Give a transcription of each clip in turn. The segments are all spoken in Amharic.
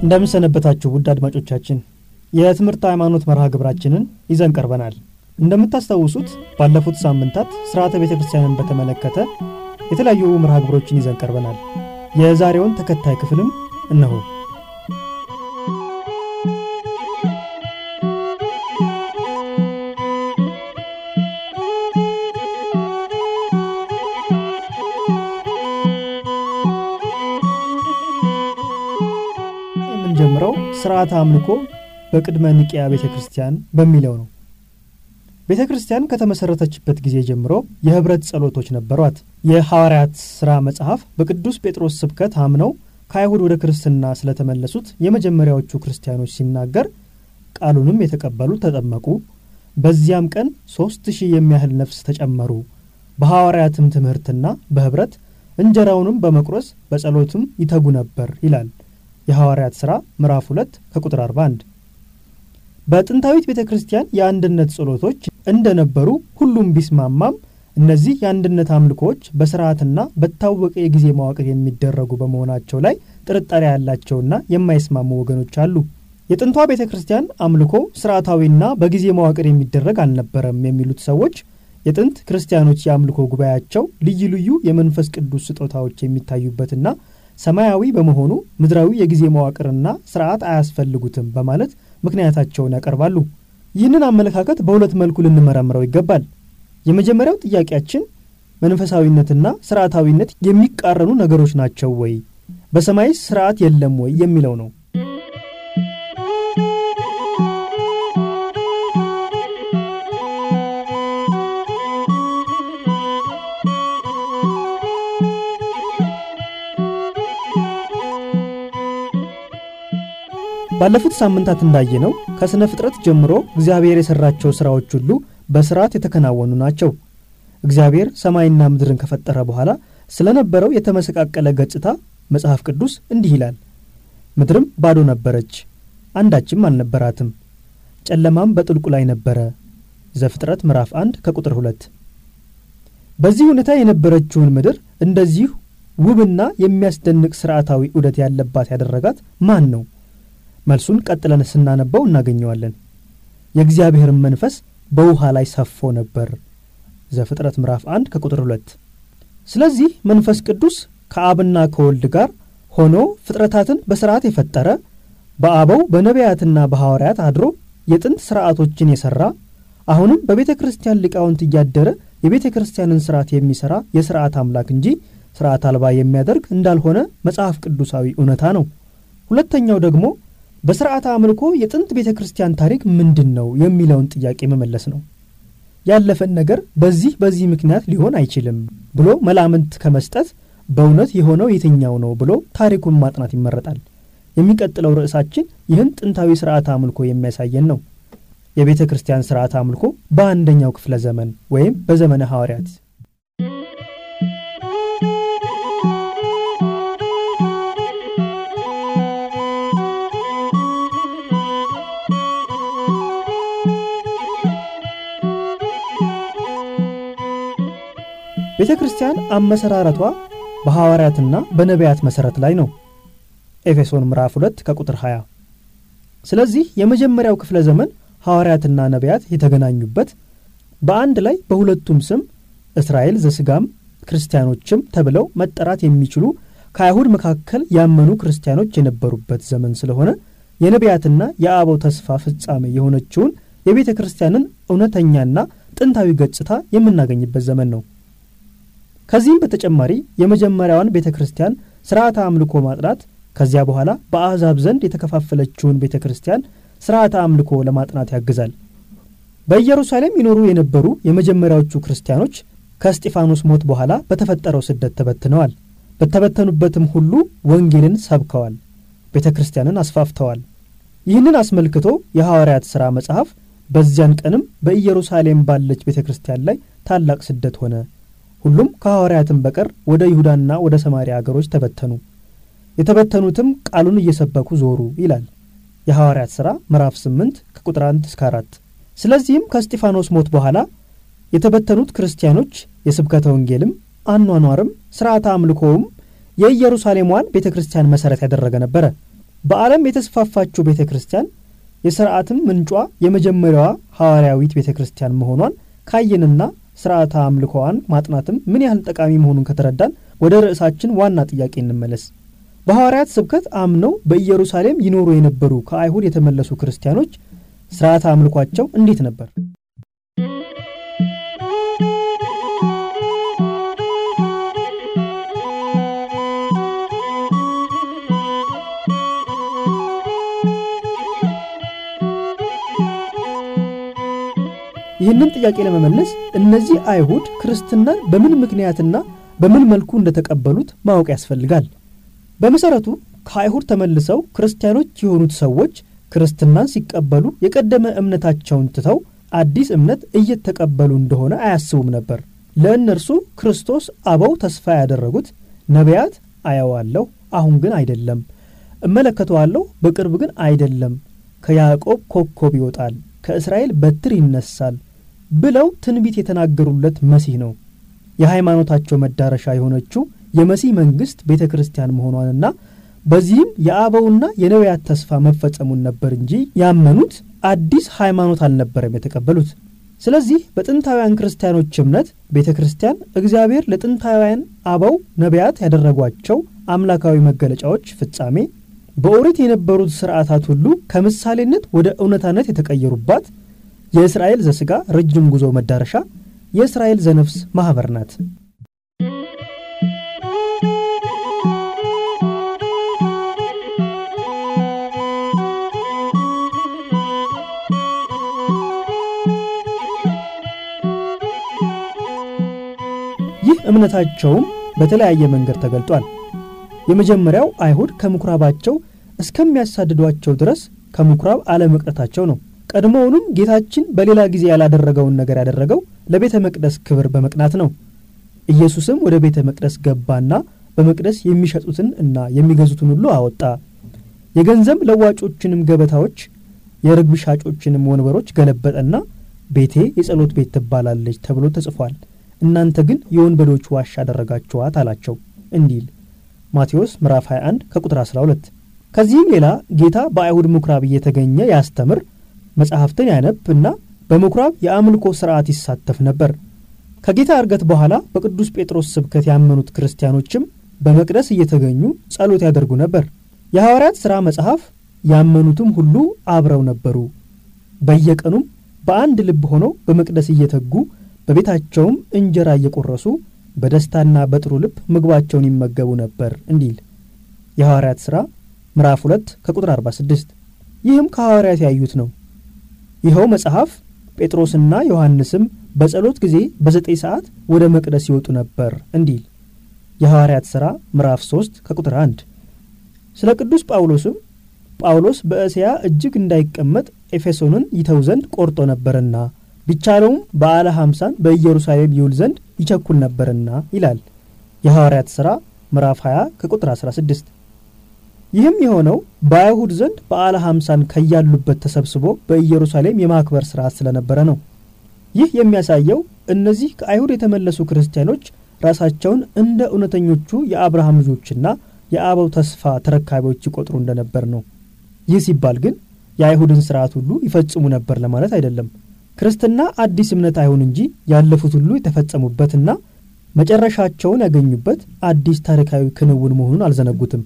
እንደምንሰነበታችሁ ውድ አድማጮቻችን የትምህርት ሃይማኖት መርሃ ግብራችንን ይዘን ቀርበናል። እንደምታስታውሱት ባለፉት ሳምንታት ስርዓተ ቤተ ክርስቲያንን በተመለከተ የተለያዩ መርሃ ግብሮችን ይዘን ቀርበናል። የዛሬውን ተከታይ ክፍልም እነሆ። የምንጀምረው ስርዓተ አምልኮ በቅድመ ኒቅያ ቤተ ክርስቲያን በሚለው ነው። ቤተ ክርስቲያን ከተመሠረተችበት ጊዜ ጀምሮ የኅብረት ጸሎቶች ነበሯት። የሐዋርያት ሥራ መጽሐፍ በቅዱስ ጴጥሮስ ስብከት አምነው ከአይሁድ ወደ ክርስትና ስለተመለሱት የመጀመሪያዎቹ ክርስቲያኖች ሲናገር ቃሉንም የተቀበሉ ተጠመቁ፣ በዚያም ቀን ሦስት ሺህ የሚያህል ነፍስ ተጨመሩ፣ በሐዋርያትም ትምህርትና በኅብረት እንጀራውንም በመቁረስ በጸሎትም ይተጉ ነበር ይላል የሐዋርያት ሥራ ምዕራፍ 2 ከቁጥር 41። በጥንታዊት ቤተ ክርስቲያን የአንድነት ጸሎቶች እንደነበሩ ሁሉም ቢስማማም እነዚህ የአንድነት አምልኮዎች በስርዓትና በታወቀ የጊዜ መዋቅር የሚደረጉ በመሆናቸው ላይ ጥርጣሬ ያላቸውና የማይስማሙ ወገኖች አሉ። የጥንቷ ቤተ ክርስቲያን አምልኮ ስርዓታዊና በጊዜ መዋቅር የሚደረግ አልነበረም የሚሉት ሰዎች የጥንት ክርስቲያኖች የአምልኮ ጉባኤያቸው ልዩ ልዩ የመንፈስ ቅዱስ ስጦታዎች የሚታዩበትና ሰማያዊ በመሆኑ ምድራዊ የጊዜ መዋቅርና ስርዓት አያስፈልጉትም በማለት ምክንያታቸውን ያቀርባሉ። ይህንን አመለካከት በሁለት መልኩ ልንመረምረው ይገባል። የመጀመሪያው ጥያቄያችን መንፈሳዊነትና ስርዓታዊነት የሚቃረኑ ነገሮች ናቸው ወይ? በሰማይስ ስርዓት የለም ወይ የሚለው ነው። ባለፉት ሳምንታት እንዳየነው ከሥነ ፍጥረት ጀምሮ እግዚአብሔር የሠራቸው ሥራዎች ሁሉ በሥርዓት የተከናወኑ ናቸው። እግዚአብሔር ሰማይና ምድርን ከፈጠረ በኋላ ስለነበረው የተመሰቃቀለ ገጽታ መጽሐፍ ቅዱስ እንዲህ ይላል፣ ምድርም ባዶ ነበረች፣ አንዳችም አልነበራትም፣ ጨለማም በጥልቁ ላይ ነበረ። ዘፍጥረት ምዕራፍ 1 ከቁጥር 2። በዚህ ሁኔታ የነበረችውን ምድር እንደዚህ ውብና የሚያስደንቅ ሥርዓታዊ ዑደት ያለባት ያደረጋት ማን ነው? መልሱን ቀጥለን ስናነበው እናገኘዋለን። የእግዚአብሔርን መንፈስ በውሃ ላይ ሰፎ ነበር። ዘፍጥረት ምዕራፍ 1 ከቁጥር 2። ስለዚህ መንፈስ ቅዱስ ከአብና ከወልድ ጋር ሆኖ ፍጥረታትን በሥርዓት የፈጠረ በአበው በነቢያትና በሐዋርያት አድሮ የጥንት ሥርዓቶችን የሠራ አሁንም በቤተ ክርስቲያን ሊቃውንት እያደረ የቤተ ክርስቲያንን ሥርዓት የሚሠራ የሥርዓት አምላክ እንጂ ሥርዓት አልባ የሚያደርግ እንዳልሆነ መጽሐፍ ቅዱሳዊ እውነታ ነው። ሁለተኛው ደግሞ በሥርዓተ አምልኮ የጥንት ቤተ ክርስቲያን ታሪክ ምንድን ነው የሚለውን ጥያቄ መመለስ ነው። ያለፈን ነገር በዚህ በዚህ ምክንያት ሊሆን አይችልም ብሎ መላምንት ከመስጠት በእውነት የሆነው የትኛው ነው ብሎ ታሪኩን ማጥናት ይመረጣል። የሚቀጥለው ርዕሳችን ይህን ጥንታዊ ሥርዓተ አምልኮ የሚያሳየን ነው። የቤተ ክርስቲያን ሥርዓተ አምልኮ በአንደኛው ክፍለ ዘመን ወይም በዘመነ ሐዋርያት ቤተ ክርስቲያን አመሰራረቷ በሐዋርያትና በነቢያት መሠረት ላይ ነው። ኤፌሶን ምዕራፍ 2 ከቁጥር 20። ስለዚህ የመጀመሪያው ክፍለ ዘመን ሐዋርያትና ነቢያት የተገናኙበት በአንድ ላይ በሁለቱም ስም እስራኤል ዘሥጋም ክርስቲያኖችም ተብለው መጠራት የሚችሉ ከአይሁድ መካከል ያመኑ ክርስቲያኖች የነበሩበት ዘመን ስለሆነ የነቢያትና የአበው ተስፋ ፍጻሜ የሆነችውን የቤተ ክርስቲያንን እውነተኛና ጥንታዊ ገጽታ የምናገኝበት ዘመን ነው። ከዚህም በተጨማሪ የመጀመሪያዋን ቤተ ክርስቲያን ሥርዓተ አምልኮ ማጥናት ከዚያ በኋላ በአሕዛብ ዘንድ የተከፋፈለችውን ቤተ ክርስቲያን ሥርዓተ አምልኮ ለማጥናት ያግዛል። በኢየሩሳሌም ይኖሩ የነበሩ የመጀመሪያዎቹ ክርስቲያኖች ከእስጢፋኖስ ሞት በኋላ በተፈጠረው ስደት ተበትነዋል። በተበተኑበትም ሁሉ ወንጌልን ሰብከዋል፣ ቤተ ክርስቲያንን አስፋፍተዋል። ይህንን አስመልክቶ የሐዋርያት ሥራ መጽሐፍ በዚያን ቀንም በኢየሩሳሌም ባለች ቤተ ክርስቲያን ላይ ታላቅ ስደት ሆነ ሁሉም ከሐዋርያትም በቀር ወደ ይሁዳና ወደ ሰማሪያ አገሮች ተበተኑ፣ የተበተኑትም ቃሉን እየሰበኩ ዞሩ ይላል የሐዋርያት ሥራ ምዕራፍ 8 ከቁጥር 1 እስከ 4። ስለዚህም ከእስጢፋኖስ ሞት በኋላ የተበተኑት ክርስቲያኖች የስብከተ ወንጌልም አኗኗርም ሥርዓተ አምልኮውም የኢየሩሳሌሟን ቤተ ክርስቲያን መሠረት ያደረገ ነበረ። በዓለም የተስፋፋችው ቤተ ክርስቲያን የሥርዓትም ምንጯ የመጀመሪያዋ ሐዋርያዊት ቤተ ክርስቲያን መሆኗን ካየንና ሥርዓተ አምልኮዋን ማጥናትም ምን ያህል ጠቃሚ መሆኑን ከተረዳን ወደ ርዕሳችን ዋና ጥያቄ እንመለስ። በሐዋርያት ስብከት አምነው በኢየሩሳሌም ይኖሩ የነበሩ ከአይሁድ የተመለሱ ክርስቲያኖች ሥርዓተ አምልኳቸው እንዴት ነበር? ይህንን ጥያቄ ለመመለስ እነዚህ አይሁድ ክርስትናን በምን ምክንያትና በምን መልኩ እንደተቀበሉት ማወቅ ያስፈልጋል። በመሠረቱ ከአይሁድ ተመልሰው ክርስቲያኖች የሆኑት ሰዎች ክርስትናን ሲቀበሉ የቀደመ እምነታቸውን ትተው አዲስ እምነት እየተቀበሉ እንደሆነ አያስቡም ነበር። ለእነርሱ ክርስቶስ አበው ተስፋ ያደረጉት ነቢያት አየዋለሁ፣ አሁን ግን አይደለም፣ እመለከተዋለሁ፣ በቅርብ ግን አይደለም፣ ከያዕቆብ ኮከብ ይወጣል፣ ከእስራኤል በትር ይነሳል ብለው ትንቢት የተናገሩለት መሲህ ነው። የሃይማኖታቸው መዳረሻ የሆነችው የመሲህ መንግሥት ቤተ ክርስቲያን መሆኗንና በዚህም የአበውና የነቢያት ተስፋ መፈጸሙን ነበር እንጂ ያመኑት አዲስ ሃይማኖት አልነበረም የተቀበሉት። ስለዚህ በጥንታውያን ክርስቲያኖች እምነት ቤተ ክርስቲያን እግዚአብሔር ለጥንታውያን አበው ነቢያት ያደረጓቸው አምላካዊ መገለጫዎች ፍጻሜ፣ በኦሪት የነበሩት ሥርዓታት ሁሉ ከምሳሌነት ወደ እውነታነት የተቀየሩባት የእስራኤል ዘሥጋ ረጅም ጉዞ መዳረሻ የእስራኤል ዘነፍስ ማኅበር ናት። ይህ እምነታቸውም በተለያየ መንገድ ተገልጧል። የመጀመሪያው አይሁድ ከምኵራባቸው እስከሚያሳድዷቸው ድረስ ከምኵራብ አለመቅረታቸው ነው። ቀድሞውንም ጌታችን በሌላ ጊዜ ያላደረገውን ነገር ያደረገው ለቤተ መቅደስ ክብር በመቅናት ነው። ኢየሱስም ወደ ቤተ መቅደስ ገባና በመቅደስ የሚሸጡትን እና የሚገዙትን ሁሉ አወጣ። የገንዘብ ለዋጮችንም ገበታዎች፣ የርግብ ሻጮችንም ወንበሮች ገለበጠና ቤቴ የጸሎት ቤት ትባላለች ተብሎ ተጽፏል፣ እናንተ ግን የወንበዶች ዋሻ አደረጋችኋት አላቸው እንዲል ማቴዎስ ምዕራፍ 21 ከቁጥር 12። ከዚህም ሌላ ጌታ በአይሁድ ምኵራብ እየተገኘ ያስተምር መጽሐፍትን ያነብ እና በምኵራብ የአምልኮ ሥርዓት ይሳተፍ ነበር። ከጌታ ዕርገት በኋላ በቅዱስ ጴጥሮስ ስብከት ያመኑት ክርስቲያኖችም በመቅደስ እየተገኙ ጸሎት ያደርጉ ነበር። የሐዋርያት ሥራ መጽሐፍ ያመኑትም ሁሉ አብረው ነበሩ፣ በየቀኑም በአንድ ልብ ሆነው በመቅደስ እየተጉ በቤታቸውም እንጀራ እየቆረሱ በደስታና በጥሩ ልብ ምግባቸውን ይመገቡ ነበር እንዲል የሐዋርያት ሥራ ምዕራፍ 2 ከቁጥር 46። ይህም ከሐዋርያት ያዩት ነው። ይኸው መጽሐፍ ጴጥሮስና ዮሐንስም በጸሎት ጊዜ በዘጠኝ ሰዓት ወደ መቅደስ ይወጡ ነበር እንዲል የሐዋርያት ሥራ ምዕራፍ 3 ከቁጥር 1። ስለ ቅዱስ ጳውሎስም ጳውሎስ በእስያ እጅግ እንዳይቀመጥ ኤፌሶንን ይተው ዘንድ ቆርጦ ነበርና ቢቻለውም በዓለ ሐምሳን በኢየሩሳሌም ይውል ዘንድ ይቸኩል ነበርና ይላል የሐዋርያት ሥራ ምዕራፍ 20 ከቁጥር 16። ይህም የሆነው በአይሁድ ዘንድ በዓለ ሐምሳን ከያሉበት ተሰብስቦ በኢየሩሳሌም የማክበር ሥርዓት ስለነበረ ነው። ይህ የሚያሳየው እነዚህ ከአይሁድ የተመለሱ ክርስቲያኖች ራሳቸውን እንደ እውነተኞቹ የአብርሃም ልጆችና የአበው ተስፋ ተረካቢዎች ይቆጥሩ እንደነበር ነው። ይህ ሲባል ግን የአይሁድን ሥርዓት ሁሉ ይፈጽሙ ነበር ለማለት አይደለም። ክርስትና አዲስ እምነት አይሁን እንጂ ያለፉት ሁሉ የተፈጸሙበትና መጨረሻቸውን ያገኙበት አዲስ ታሪካዊ ክንውን መሆኑን አልዘነጉትም።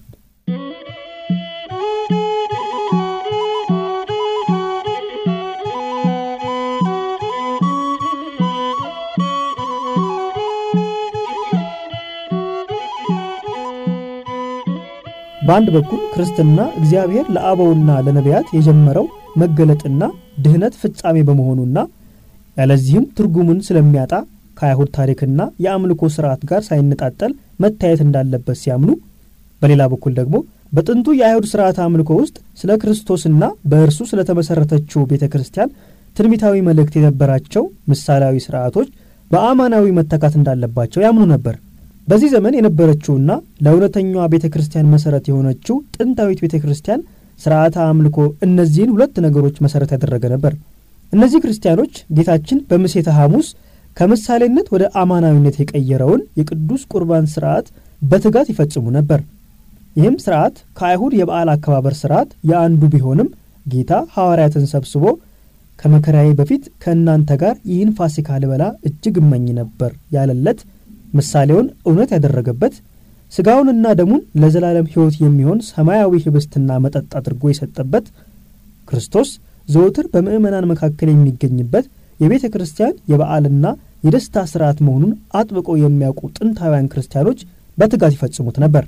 በአንድ በኩል ክርስትና እግዚአብሔር ለአበውና ለነቢያት የጀመረው መገለጥና ድህነት ፍጻሜ በመሆኑና ያለዚህም ትርጉሙን ስለሚያጣ ከአይሁድ ታሪክና የአምልኮ ሥርዓት ጋር ሳይነጣጠል መታየት እንዳለበት ሲያምኑ፣ በሌላ በኩል ደግሞ በጥንቱ የአይሁድ ሥርዓት አምልኮ ውስጥ ስለ ክርስቶስና በእርሱ ስለተመሠረተችው ቤተ ክርስቲያን ትንቢታዊ መልእክት የነበራቸው ምሳሌያዊ ሥርዓቶች በአማናዊ መተካት እንዳለባቸው ያምኑ ነበር። በዚህ ዘመን የነበረችውና ለእውነተኛዋ ቤተ ክርስቲያን መሠረት የሆነችው ጥንታዊት ቤተ ክርስቲያን ሥርዓተ አምልኮ እነዚህን ሁለት ነገሮች መሠረት ያደረገ ነበር። እነዚህ ክርስቲያኖች ጌታችን በምሴተ ሐሙስ ከምሳሌነት ወደ አማናዊነት የቀየረውን የቅዱስ ቁርባን ሥርዓት በትጋት ይፈጽሙ ነበር። ይህም ስርዓት ከአይሁድ የበዓል አከባበር ስርዓት የአንዱ ቢሆንም ጌታ ሐዋርያትን ሰብስቦ ከመከራዬ በፊት ከእናንተ ጋር ይህን ፋሲካ ልበላ እጅግ እመኝ ነበር ያለለት ምሳሌውን እውነት ያደረገበት ሥጋውንና ደሙን ለዘላለም ሕይወት የሚሆን ሰማያዊ ኅብስትና መጠጥ አድርጎ የሰጠበት ክርስቶስ ዘወትር በምዕመናን መካከል የሚገኝበት የቤተ ክርስቲያን የበዓልና የደስታ ሥርዓት መሆኑን አጥብቆ የሚያውቁ ጥንታውያን ክርስቲያኖች በትጋት ይፈጽሙት ነበር።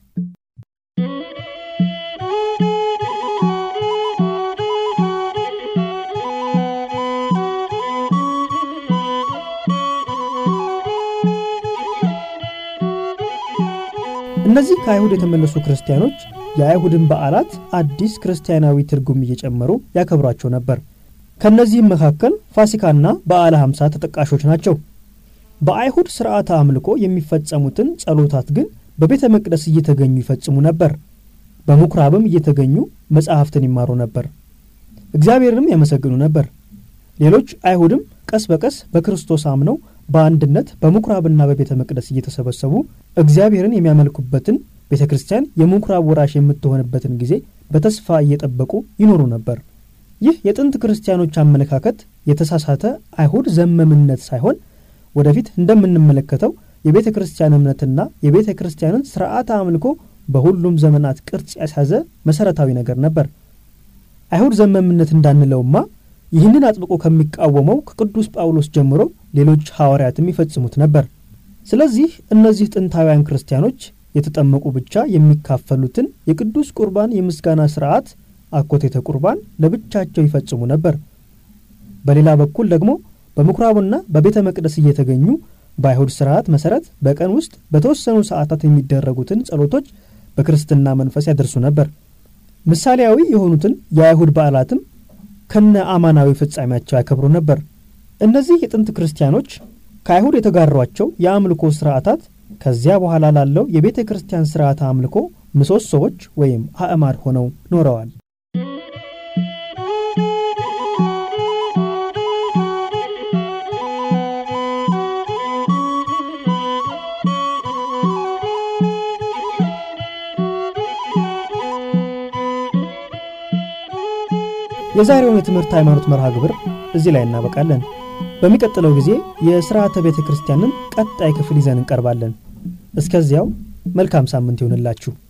እነዚህ ከአይሁድ የተመለሱ ክርስቲያኖች የአይሁድን በዓላት አዲስ ክርስቲያናዊ ትርጉም እየጨመሩ ያከብሯቸው ነበር። ከእነዚህም መካከል ፋሲካና በዓለ ሐምሳ ተጠቃሾች ናቸው። በአይሁድ ሥርዓተ አምልኮ የሚፈጸሙትን ጸሎታት ግን በቤተ መቅደስ እየተገኙ ይፈጽሙ ነበር። በምኵራብም እየተገኙ መጻሕፍትን ይማሩ ነበር፣ እግዚአብሔርንም ያመሰግኑ ነበር። ሌሎች አይሁድም ቀስ በቀስ በክርስቶስ አምነው በአንድነት በምኵራብና በቤተ መቅደስ እየተሰበሰቡ እግዚአብሔርን የሚያመልኩበትን ቤተ ክርስቲያን የምኵራብ ወራሽ የምትሆንበትን ጊዜ በተስፋ እየጠበቁ ይኖሩ ነበር። ይህ የጥንት ክርስቲያኖች አመለካከት የተሳሳተ አይሁድ ዘመምነት ሳይሆን ወደፊት እንደምንመለከተው የቤተ ክርስቲያን እምነትና የቤተ ክርስቲያንን ሥርዓተ አምልኮ በሁሉም ዘመናት ቅርጽ ያስያዘ መሠረታዊ ነገር ነበር። አይሁድ ዘመምነት እንዳንለውማ ይህንን አጥብቆ ከሚቃወመው ከቅዱስ ጳውሎስ ጀምሮ ሌሎች ሐዋርያትም ይፈጽሙት ነበር። ስለዚህ እነዚህ ጥንታውያን ክርስቲያኖች የተጠመቁ ብቻ የሚካፈሉትን የቅዱስ ቁርባን የምስጋና ሥርዓት አኮቴተ ቁርባን ለብቻቸው ይፈጽሙ ነበር። በሌላ በኩል ደግሞ በምኵራቡና በቤተ መቅደስ እየተገኙ በአይሁድ ሥርዓት መሠረት በቀን ውስጥ በተወሰኑ ሰዓታት የሚደረጉትን ጸሎቶች በክርስትና መንፈስ ያደርሱ ነበር። ምሳሌያዊ የሆኑትን የአይሁድ በዓላትም ከነ አማናዊ ፍጻሜያቸው ያከብሩ ነበር። እነዚህ የጥንት ክርስቲያኖች ከአይሁድ የተጋሯቸው የአምልኮ ሥርዓታት ከዚያ በኋላ ላለው የቤተ ክርስቲያን ሥርዓተ አምልኮ ምሰሶዎች ወይም አዕማድ ሆነው ኖረዋል። የዛሬውን የትምህርት ሃይማኖት መርሃ ግብር እዚህ ላይ እናበቃለን። በሚቀጥለው ጊዜ የሥርዓተ ቤተ ክርስቲያንን ቀጣይ ክፍል ይዘን እንቀርባለን። እስከዚያው መልካም ሳምንት ይሆንላችሁ።